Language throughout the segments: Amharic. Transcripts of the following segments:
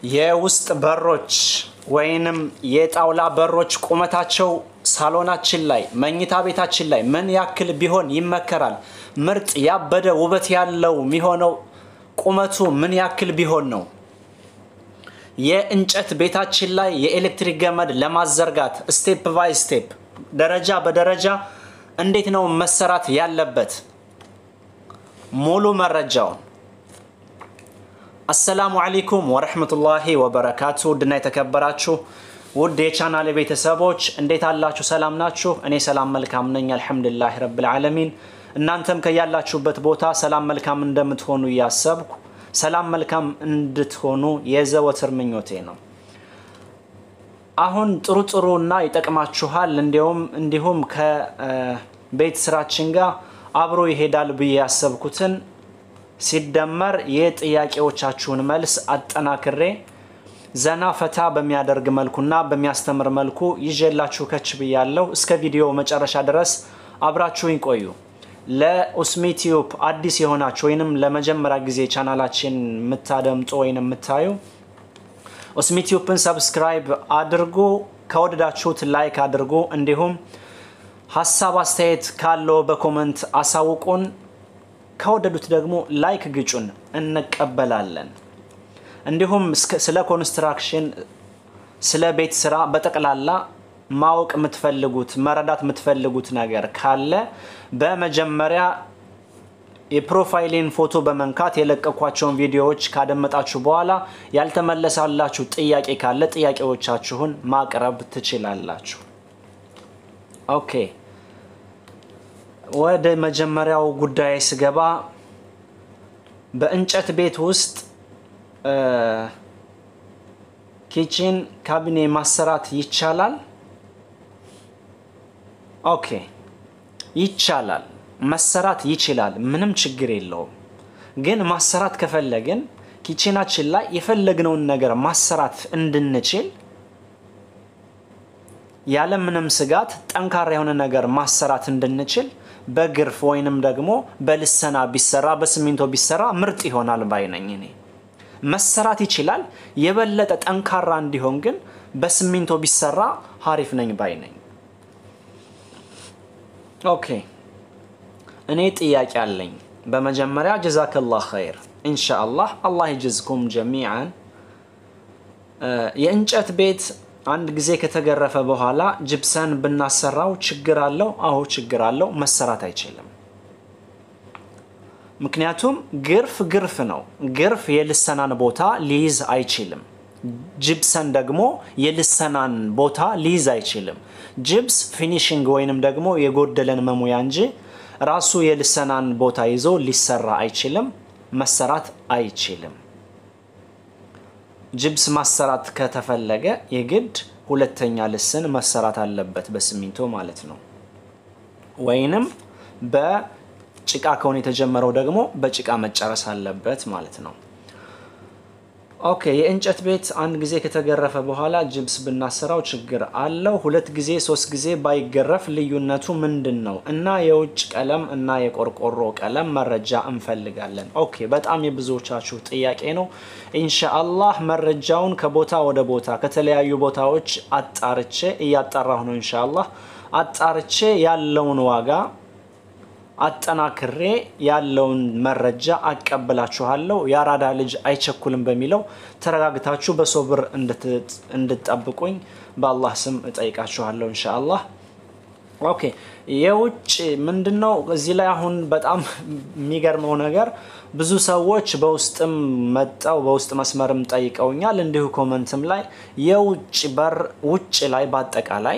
የውስጥ በሮች ወይንም የጣውላ በሮች ቁመታቸው ሳሎናችን ላይ መኝታ ቤታችን ላይ ምን ያክል ቢሆን ይመከራል? ምርጥ ያበደ ውበት ያለው የሚሆነው ቁመቱ ምን ያክል ቢሆን ነው? የእንጨት ቤታችን ላይ የኤሌክትሪክ ገመድ ለማዘርጋት ስቴፕ ባይ ስቴፕ ደረጃ በደረጃ እንዴት ነው መሰራት ያለበት? ሙሉ መረጃውን አሰላሙ አለይኩም ወረህመቱላሂ ወበረካቱ። ውድና የተከበራችሁ ውድ የቻናል ቤተሰቦች እንዴት አላችሁ? ሰላም ናችሁ? እኔ ሰላም መልካም ነኝ፣ አልሐምዱሊላህ ረብል ዓለሚን። እናንተም ከያላችሁበት ቦታ ሰላም መልካም እንደምትሆኑ እያሰብኩ ሰላም መልካም እንድትሆኑ የዘወትር ምኞቴ ነው። አሁን ጥሩ ጥሩ እና ይጠቅማችኋል እንዲሁም እንዲሁም ከቤት ስራችን ጋር አብሮ ይሄዳል ብዬ ያሰብኩትን ሲደመር የጥያቄዎቻችሁን መልስ አጠናክሬ ዘና ፈታ በሚያደርግ መልኩና በሚያስተምር መልኩ ይዤላችሁ ከች ብያለሁ። እስከ ቪዲዮ መጨረሻ ድረስ አብራችሁኝ ቆዩ። ለኡስሚ ቲዩብ አዲስ የሆናችሁ ወይንም ለመጀመሪያ ጊዜ ቻናላችን የምታደምጡ ወይም የምታዩ ኡስሚ ቲዩብን ሰብስክራይብ አድርጉ። ከወደዳችሁት ላይክ አድርጉ። እንዲሁም ሀሳብ አስተያየት ካለው በኮመንት አሳውቁን። ከወደዱት ደግሞ ላይክ ግጩን፣ እንቀበላለን። እንዲሁም ስለ ኮንስትራክሽን፣ ስለ ቤት ስራ በጠቅላላ ማወቅ የምትፈልጉት መረዳት የምትፈልጉት ነገር ካለ በመጀመሪያ የፕሮፋይሌን ፎቶ በመንካት የለቀኳቸውን ቪዲዮዎች ካደመጣችሁ በኋላ ያልተመለሳላችሁ ጥያቄ ካለ ጥያቄዎቻችሁን ማቅረብ ትችላላችሁ። ኦኬ ወደ መጀመሪያው ጉዳይ ስገባ በእንጨት ቤት ውስጥ ኪችን ካቢኔ ማሰራት ይቻላል? ኦኬ ይቻላል፣ መሰራት ይችላል። ምንም ችግር የለውም። ግን ማሰራት ከፈለግን ኪችናችን ላይ የፈለግነውን ነገር ማሰራት እንድንችል ያለምንም ስጋት ጠንካራ የሆነ ነገር ማሰራት እንድንችል በግርፍ ወይንም ደግሞ በልሰና ቢሰራ በሲሚንቶ ቢሰራ ምርጥ ይሆናል ባይ ነኝ እኔ። መሰራት ይችላል። የበለጠ ጠንካራ እንዲሆን ግን በሲሚንቶ ቢሰራ ሀሪፍ ነኝ ባይ ነኝ። ኦኬ እኔ ጥያቄ አለኝ። በመጀመሪያ ጀዛከላህ ኸይር ኢንሻአላህ አላህ ይጅዝኩም ጀሚዓን። የእንጨት ቤት አንድ ጊዜ ከተገረፈ በኋላ ጅብሰን ብናሰራው ችግር አለው? አዎ ችግር አለው። መሰራት አይችልም። ምክንያቱም ግርፍ ግርፍ ነው። ግርፍ የልሰናን ቦታ ሊይዝ አይችልም። ጅብሰን ደግሞ የልሰናን ቦታ ሊይዝ አይችልም። ጅብስ ፊኒሽንግ ወይንም ደግሞ የጎደለን መሙያ እንጂ ራሱ የልሰናን ቦታ ይዞ ሊሰራ አይችልም። መሰራት አይችልም። ጅብስ ማሰራት ከተፈለገ የግድ ሁለተኛ ልስን መሰራት አለበት፣ በሲሚንቶ ማለት ነው። ወይንም በጭቃ ከሆነ የተጀመረው ደግሞ በጭቃ መጨረስ አለበት ማለት ነው። ኦኬ የእንጨት ቤት አንድ ጊዜ ከተገረፈ በኋላ ጅብስ ብናሰራው ችግር አለው? ሁለት ጊዜ ሶስት ጊዜ ባይገረፍ ልዩነቱ ምንድን ነው? እና የውጭ ቀለም እና የቆርቆሮ ቀለም መረጃ እንፈልጋለን። ኦኬ በጣም የብዙዎቻችሁ ጥያቄ ነው። ኢንሻአላህ መረጃውን ከቦታ ወደ ቦታ ከተለያዩ ቦታዎች አጣርቼ እያጣራሁ ነው። ኢንሻአላህ አጣርቼ ያለውን ዋጋ አጠናክሬ ያለውን መረጃ አቀብላችኋለሁ። የአራዳ ልጅ አይቸኩልም በሚለው ተረጋግታችሁ በሶብር እንድትጠብቁኝ በአላህ ስም እጠይቃችኋለሁ ኢንሻአላህ። ኦኬ የውጭ ምንድን ነው እዚህ ላይ አሁን በጣም የሚገርመው ነገር ብዙ ሰዎች በውስጥም መጠው በውስጥ መስመርም ጠይቀውኛል፣ እንዲሁ ኮመንትም ላይ የውጭ በር ውጭ ላይ በአጠቃላይ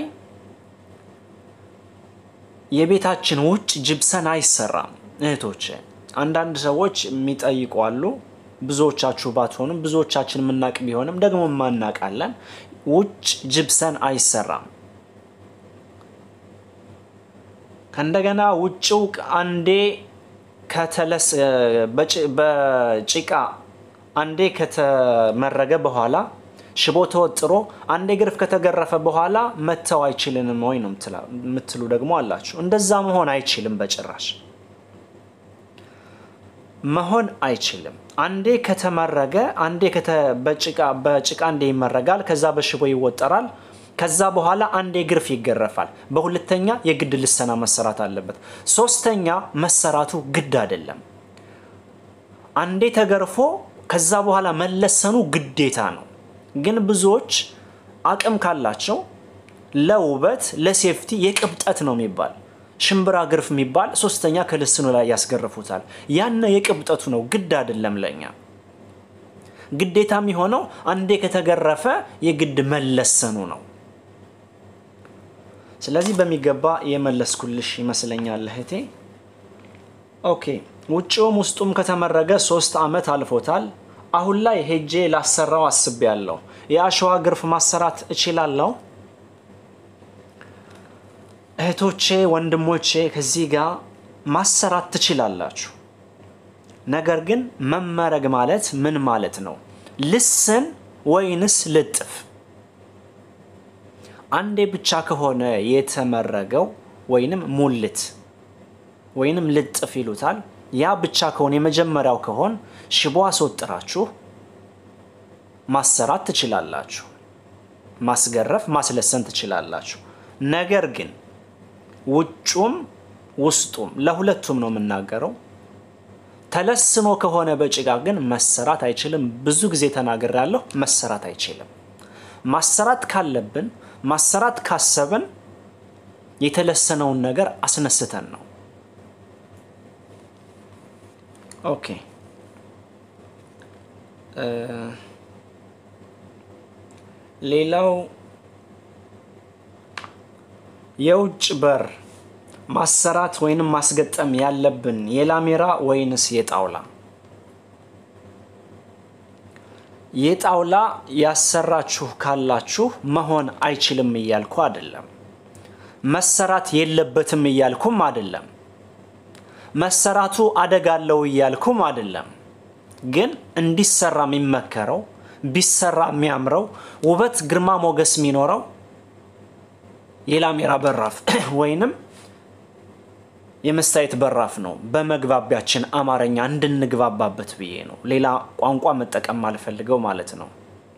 የቤታችን ውጭ ጅብሰን አይሰራም እህቶች። አንዳንድ ሰዎች የሚጠይቁ አሉ። ብዙዎቻችሁ ባትሆንም ብዙዎቻችን የምናቅ ቢሆንም ደግሞ የማናቃለን። ውጭ ጅብሰን አይሰራም። ከእንደገና ውጭው አንዴ ከተለስ በጭቃ አንዴ ከተመረገ በኋላ ሽቦ ተወጥሮ አንድ ግርፍ ከተገረፈ በኋላ መተው አይችልንም ወይ ነው የምትሉ ደግሞ አላችሁ። እንደዛ መሆን አይችልም በጭራሽ። መሆን አይችልም። አንዴ ከተመረገ አንዴ በጭቃ አንዴ ይመረጋል፣ ከዛ በሽቦ ይወጠራል፣ ከዛ በኋላ አንዴ ግርፍ ይገረፋል። በሁለተኛ የግድ ልሰና መሰራት አለበት። ሶስተኛ መሰራቱ ግድ አይደለም። አንዴ ተገርፎ ከዛ በኋላ መለሰኑ ግዴታ ነው። ግን ብዙዎች አቅም ካላቸው ለውበት ለሴፍቲ የቅብጠት ነው የሚባል ሽምብራ ግርፍ የሚባል ሶስተኛ ከልስኑ ላይ ያስገርፉታል። ያነ የቅብጠቱ ነው፣ ግድ አይደለም ለኛ። ግዴታ የሚሆነው አንዴ ከተገረፈ የግድ መለሰኑ ነው። ስለዚህ በሚገባ የመለስኩልሽ ይመስለኛል እህቴ። ኦኬ ውጭውም ውስጡም ከተመረገ ሶስት ዓመት አልፎታል። አሁን ላይ ሄጄ ላሰራው አስቤያለሁ። የአሸዋ ግርፍ ማሰራት እችላለሁ? እህቶቼ ወንድሞቼ፣ ከዚህ ጋር ማሰራት ትችላላችሁ። ነገር ግን መመረግ ማለት ምን ማለት ነው? ልስን ወይንስ ልጥፍ? አንዴ ብቻ ከሆነ የተመረገው ወይንም ሙልት ወይንም ልጥፍ ይሉታል። ያ ብቻ ከሆነ የመጀመሪያው ከሆን ሽቦ አስወጥራችሁ ማሰራት ትችላላችሁ። ማስገረፍ ማስለሰን ትችላላችሁ። ነገር ግን ውጩም ውስጡም ለሁለቱም ነው የምናገረው። ተለስኖ ከሆነ በጭቃ ግን መሰራት አይችልም። ብዙ ጊዜ ተናግሬያለሁ። መሰራት አይችልም። ማሰራት ካለብን ማሰራት ካሰብን የተለሰነውን ነገር አስነስተን ነው። ኦኬ ሌላው የውጭ በር ማሰራት ወይንም ማስገጠም ያለብን የላሜራ ወይንስ የጣውላ? የጣውላ ያሰራችሁ ካላችሁ መሆን አይችልም እያልኩ አይደለም። መሰራት የለበትም እያልኩም አይደለም። መሰራቱ አደጋ አለው እያልኩም አይደለም። ግን እንዲሰራ የሚመከረው ቢሰራ የሚያምረው ውበት ግርማ ሞገስ የሚኖረው የላሜራ በራፍ ወይንም የመስታየት በራፍ ነው። በመግባቢያችን አማርኛ እንድንግባባበት ብዬ ነው። ሌላ ቋንቋ መጠቀም አልፈልገው ማለት ነው።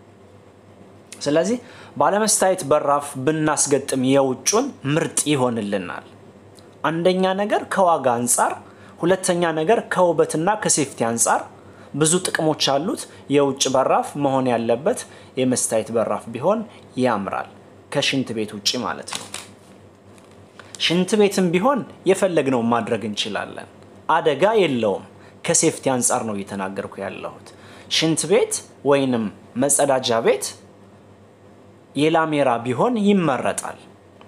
ስለዚህ ባለመስታየት በራፍ ብናስገጥም የውጩን ምርጥ ይሆንልናል። አንደኛ ነገር ከዋጋ አንጻር፣ ሁለተኛ ነገር ከውበትና ከሴፍቲ አንጻር ብዙ ጥቅሞች አሉት። የውጭ በራፍ መሆን ያለበት የመስታየት በራፍ ቢሆን ያምራል። ከሽንት ቤት ውጭ ማለት ነው። ሽንት ቤትም ቢሆን የፈለግነው ማድረግ እንችላለን። አደጋ የለውም። ከሴፍቲ አንጻር ነው እየተናገርኩ ያለሁት። ሽንት ቤት ወይንም መጸዳጃ ቤት የላሜራ ቢሆን ይመረጣል።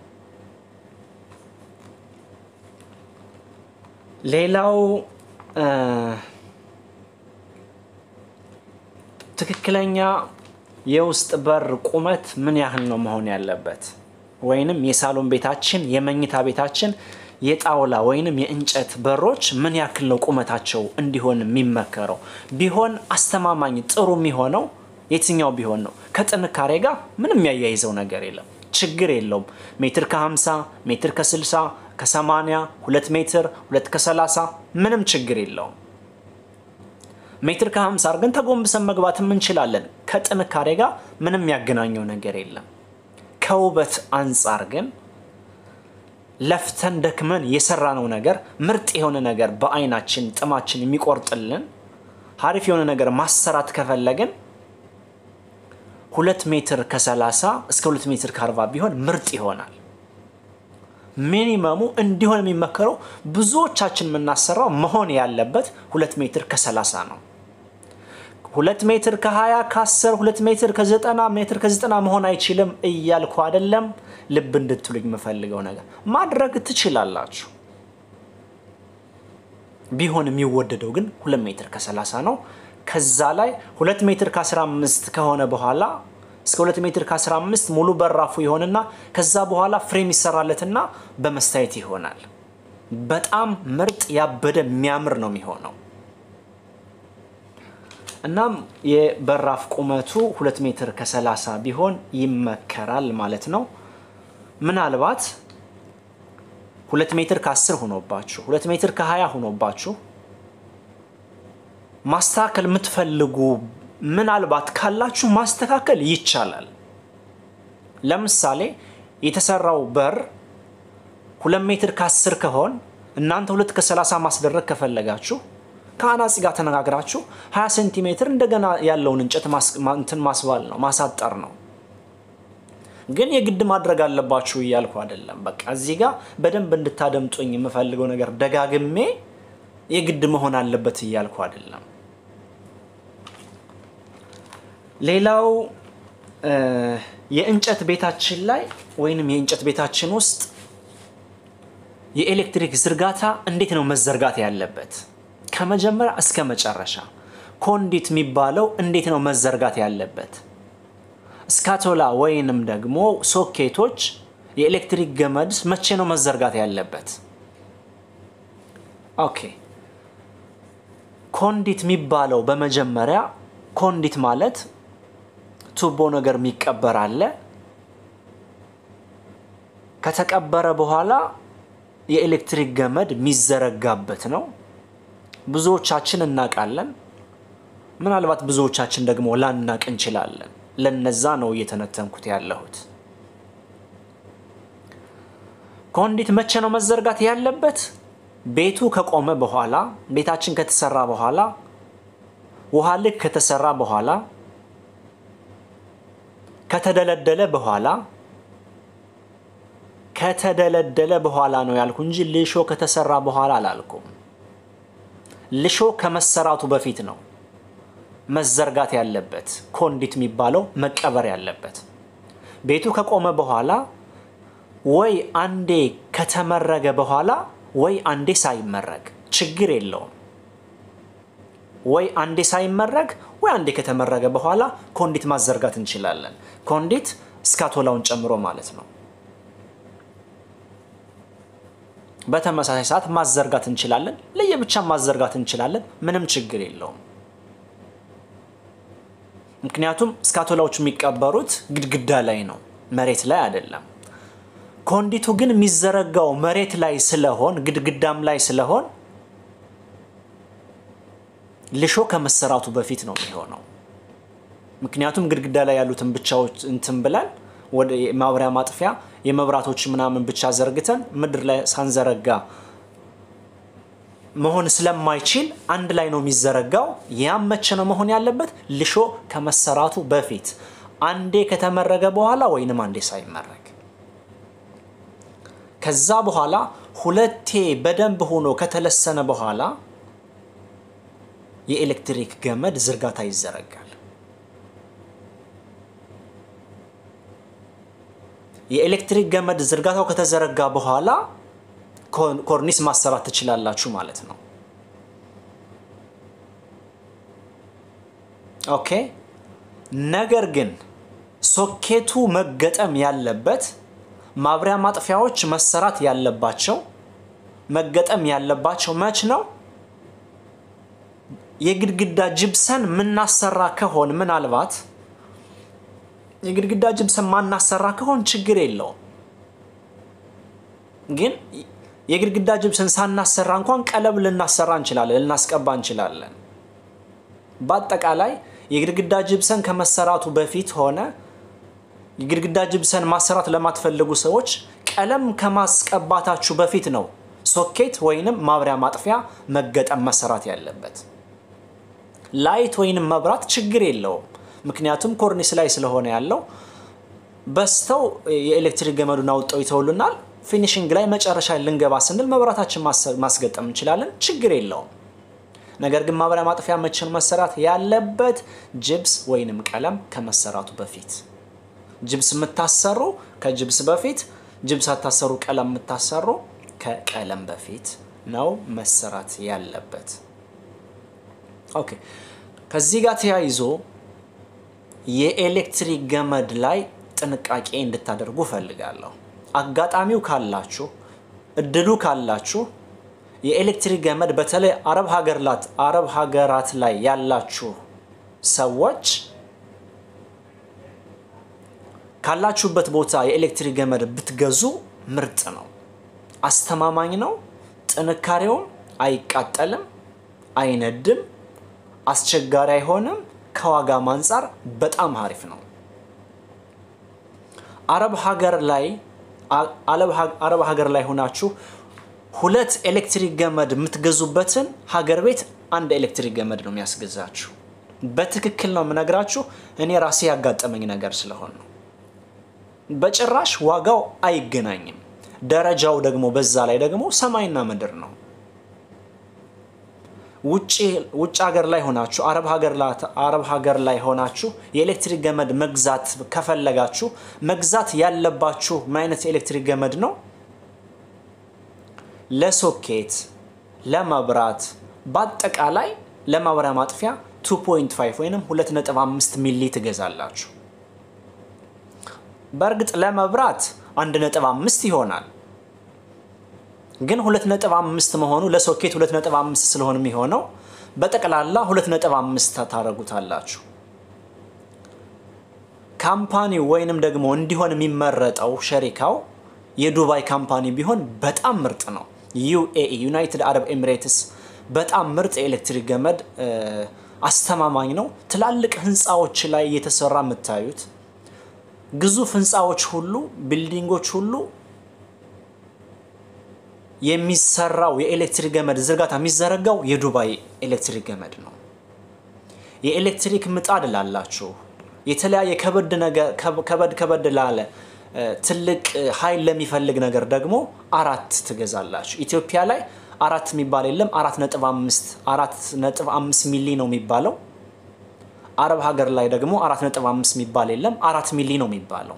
ሌላው ትክክለኛ የውስጥ በር ቁመት ምን ያህል ነው መሆን ያለበት? ወይንም የሳሎን ቤታችን የመኝታ ቤታችን የጣውላ ወይንም የእንጨት በሮች ምን ያክል ነው ቁመታቸው እንዲሆን የሚመከረው? ቢሆን አስተማማኝ ጥሩ የሚሆነው የትኛው ቢሆን ነው? ከጥንካሬ ጋር ምንም የሚያያይዘው ነገር የለም። ችግር የለውም። ሜትር ከ50 ሜትር ከ60 ከ80 ሁለት ሜትር ሁለት ከ30 ምንም ችግር የለውም። ሜትር ከ50 አድርገን ተጎንብሰን መግባትም እንችላለን። ከጥንካሬ ጋር ምንም ያገናኘው ነገር የለም። ከውበት አንጻር ግን ለፍተን ደክመን የሰራነው ነገር ምርጥ የሆነ ነገር በአይናችን ጥማችን የሚቆርጥልን ሀሪፍ የሆነ ነገር ማሰራት ከፈለግን ሁለት ሜትር ከ30 እስከ ሁለት ሜትር ከ40 ቢሆን ምርጥ ይሆናል። ሚኒመሙ እንዲሆን የሚመከረው ብዙዎቻችን የምናሰራው መሆን ያለበት ሁለት ሜትር ከ30 ነው። ሁለት ሜትር ከ20 ከ10 ሁለት ሜትር ከ90 ሜትር ከ90 መሆን አይችልም እያልኩ አይደለም። ልብ እንድትሉኝ የምፈልገው ነገር ማድረግ ትችላላችሁ። ቢሆን የሚወደደው ግን ሁለት ሜትር ከ30 ነው። ከዛ ላይ ሁለት ሜትር ከ15 ከሆነ በኋላ እስከ ሁለት ሜትር ከ15 ሙሉ በራፉ ይሆንና ከዛ በኋላ ፍሬም ይሰራለትና በመስታየት ይሆናል። በጣም ምርጥ ያበደ የሚያምር ነው የሚሆነው። እናም የበራፍ ቁመቱ ሁለት ሜትር ከ30 ቢሆን ይመከራል ማለት ነው። ምናልባት ሁለት ሜትር ከ10 ሆኖባችሁ ሁለት ሜትር ከ20 ሆኖባችሁ ማስተካከል የምትፈልጉ ምናልባት ካላችሁ ማስተካከል ይቻላል። ለምሳሌ የተሰራው በር ሁለት ሜትር ከአስር ከሆን እናንተ ሁለት ከሰላሳ ማስደረግ ከፈለጋችሁ ከአናጺ ጋር ተነጋግራችሁ 20 ሴንቲሜትር እንደገና ያለውን እንጨት እንትን ማስባል ነው ማሳጠር ነው። ግን የግድ ማድረግ አለባችሁ እያልኩ አይደለም። በቃ እዚህ ጋር በደንብ እንድታደምጡኝ የምፈልገው ነገር ደጋግሜ የግድ መሆን አለበት እያልኩ አይደለም። ሌላው የእንጨት ቤታችን ላይ ወይንም የእንጨት ቤታችን ውስጥ የኤሌክትሪክ ዝርጋታ እንዴት ነው መዘርጋት ያለበት? ከመጀመሪያ እስከ መጨረሻ ኮንዲት የሚባለው እንዴት ነው መዘርጋት ያለበት? ስካቶላ ወይንም ደግሞ ሶኬቶች የኤሌክትሪክ ገመድ መቼ ነው መዘርጋት ያለበት? ኦኬ ኮንዲት የሚባለው በመጀመሪያ ኮንዲት ማለት ቱቦ ነገር የሚቀበር አለ። ከተቀበረ በኋላ የኤሌክትሪክ ገመድ የሚዘረጋበት ነው። ብዙዎቻችን እናውቃለን። ምናልባት ብዙዎቻችን ደግሞ ላናቅ እንችላለን። ለነዛ ነው እየተነተንኩት ያለሁት። ኮንዲት መቼ ነው መዘርጋት ያለበት? ቤቱ ከቆመ በኋላ፣ ቤታችን ከተሰራ በኋላ፣ ውሃ ልክ ከተሰራ በኋላ፣ ከተደለደለ በኋላ ከተደለደለ በኋላ ነው ያልኩ እንጂ ልሾ ከተሰራ በኋላ አላልኩም። ልሾ ከመሰራቱ በፊት ነው መዘርጋት ያለበት ኮንዲት የሚባለው መቀበር ያለበት። ቤቱ ከቆመ በኋላ ወይ አንዴ ከተመረገ በኋላ ወይ አንዴ ሳይመረግ ችግር የለውም። ወይ አንዴ ሳይመረግ ወይ አንዴ ከተመረገ በኋላ ኮንዲት ማዘርጋት እንችላለን። ኮንዲት ስካቶላውን ጨምሮ ማለት ነው። በተመሳሳይ ሰዓት ማዘርጋት እንችላለን። ለየብቻ ማዘርጋት እንችላለን። ምንም ችግር የለውም። ምክንያቱም ስካቶላዎቹ የሚቀበሩት ግድግዳ ላይ ነው፣ መሬት ላይ አይደለም። ኮንዲቱ ግን የሚዘረጋው መሬት ላይ ስለሆን ግድግዳም ላይ ስለሆን ልሾ ከመሰራቱ በፊት ነው የሚሆነው። ምክንያቱም ግድግዳ ላይ ያሉትን ብቻዎች እንትን ብለን ወደ ማብሪያ ማጥፊያ የመብራቶች ምናምን ብቻ ዘርግተን ምድር ላይ ሳንዘረጋ መሆን ስለማይችል አንድ ላይ ነው የሚዘረጋው። ያም መቼ ነው መሆን ያለበት? ልሾ ከመሰራቱ በፊት አንዴ ከተመረገ በኋላ ወይንም አንዴ ሳይመረግ። ከዛ በኋላ ሁለቴ በደንብ ሆኖ ከተለሰነ በኋላ የኤሌክትሪክ ገመድ ዝርጋታ ይዘረጋል። የኤሌክትሪክ ገመድ ዝርጋታው ከተዘረጋ በኋላ ኮርኒስ ማሰራት ትችላላችሁ ማለት ነው። ኦኬ። ነገር ግን ሶኬቱ መገጠም ያለበት ማብሪያ ማጥፊያዎች መሰራት ያለባቸው መገጠም ያለባቸው መች ነው? የግድግዳ ጅብሰን ምናሰራ ከሆን ምናልባት የግድግዳ ጅብሰን ማናሰራ ከሆን ችግር የለውም። ግን የግድግዳ ጅብሰን ሳናሰራ እንኳን ቀለም ልናሰራ እንችላለን፣ ልናስቀባ እንችላለን። በአጠቃላይ የግድግዳ ጅብሰን ከመሰራቱ በፊት ሆነ የግድግዳ ጅብሰን ማሰራት ለማትፈልጉ ሰዎች ቀለም ከማስቀባታችሁ በፊት ነው ሶኬት ወይንም ማብሪያ ማጥፊያ መገጠም መሰራት ያለበት። ላይት ወይንም መብራት ችግር የለውም። ምክንያቱም ኮርኒስ ላይ ስለሆነ ያለው በስተው የኤሌክትሪክ ገመዱን አውጠው ይተውልናል። ፊኒሽንግ ላይ መጨረሻ ልንገባ ስንል መብራታችን ማስገጠም እንችላለን። ችግር የለውም። ነገር ግን ማብሪያ ማጥፊያ መቼን መሰራት ያለበት ጅብስ ወይንም ቀለም ከመሰራቱ በፊት ጅብስ የምታሰሩ ከጅብስ በፊት ጅብስ አታሰሩ ቀለም የምታሰሩ ከቀለም በፊት ነው መሰራት ያለበት። ኦኬ ከዚህ ጋር ተያይዞ የኤሌክትሪክ ገመድ ላይ ጥንቃቄ እንድታደርጉ እፈልጋለሁ። አጋጣሚው ካላችሁ እድሉ ካላችሁ የኤሌክትሪክ ገመድ በተለይ አረብ ሀገራት አረብ ሀገራት ላይ ያላችሁ ሰዎች ካላችሁበት ቦታ የኤሌክትሪክ ገመድ ብትገዙ ምርጥ ነው። አስተማማኝ ነው። ጥንካሬውም አይቃጠልም፣ አይነድም፣ አስቸጋሪ አይሆንም። ከዋጋም አንጻር በጣም አሪፍ ነው። አረብ ሀገር ላይ አረብ ሀገር ላይ ሆናችሁ ሁለት ኤሌክትሪክ ገመድ የምትገዙበትን ሀገር ቤት አንድ ኤሌክትሪክ ገመድ ነው የሚያስገዛችሁ። በትክክል ነው የምነግራችሁ። እኔ ራሴ ያጋጠመኝ ነገር ስለሆነ ነው። በጭራሽ ዋጋው አይገናኝም። ደረጃው ደግሞ በዛ ላይ ደግሞ ሰማይና ምድር ነው። ውጭ ሀገር ላይ ሆናችሁ አረብ ሀገር ላይ ሆናችሁ የኤሌክትሪክ ገመድ መግዛት ከፈለጋችሁ መግዛት ያለባችሁ ምን አይነት የኤሌክትሪክ ገመድ ነው? ለሶኬት፣ ለመብራት፣ በአጠቃላይ ለማብሪያ ማጥፊያ 2.5 ወይም 2.5 ሚሊ ትገዛላችሁ። በእርግጥ ለመብራት 1.5 ይሆናል ግን 2.5 መሆኑ ለሶኬት 2.5 ስለሆነ የሚሆነው በጠቅላላ 2.5 ታደርጉታላችሁ። ካምፓኒው ወይንም ደግሞ እንዲሆን የሚመረጠው ሸሪካው የዱባይ ካምፓኒ ቢሆን በጣም ምርጥ ነው። ዩኤኢ ዩናይትድ አረብ ኤሚሬትስ በጣም ምርጥ የኤሌክትሪክ ገመድ አስተማማኝ ነው። ትላልቅ ህንፃዎች ላይ እየተሰራ የምታዩት ግዙፍ ህንፃዎች ሁሉ ቢልዲንጎች ሁሉ የሚሰራው የኤሌክትሪክ ገመድ ዝርጋታ የሚዘረጋው የዱባይ ኤሌክትሪክ ገመድ ነው። የኤሌክትሪክ ምጣድ ላላችሁ የተለያየ ከበድ ከበድ ላለ ትልቅ ኃይል ለሚፈልግ ነገር ደግሞ አራት ትገዛላችሁ። ኢትዮጵያ ላይ አራት የሚባል የለም። አራት ነጥብ አምስት አራት ነጥብ አምስት ሚሊ ነው የሚባለው። አረብ ሀገር ላይ ደግሞ አራት ነጥብ አምስት የሚባል የለም። አራት ሚሊ ነው የሚባለው።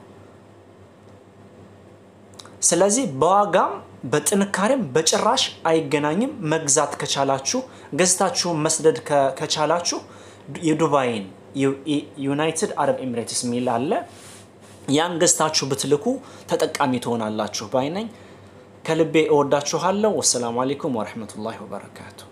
ስለዚህ በዋጋም በጥንካሬም በጭራሽ አይገናኝም። መግዛት ከቻላችሁ ገዝታችሁን መስደድ ከቻላችሁ የዱባይን ዩናይትድ አረብ ኤሚሬትስ የሚል አለ። ያን ገዝታችሁ ብትልኩ ተጠቃሚ ትሆናላችሁ ባይ ነኝ። ከልቤ እወዳችኋለሁ። ወሰላሙ አሌይኩም ወረህመቱላሂ ወበረካቱ።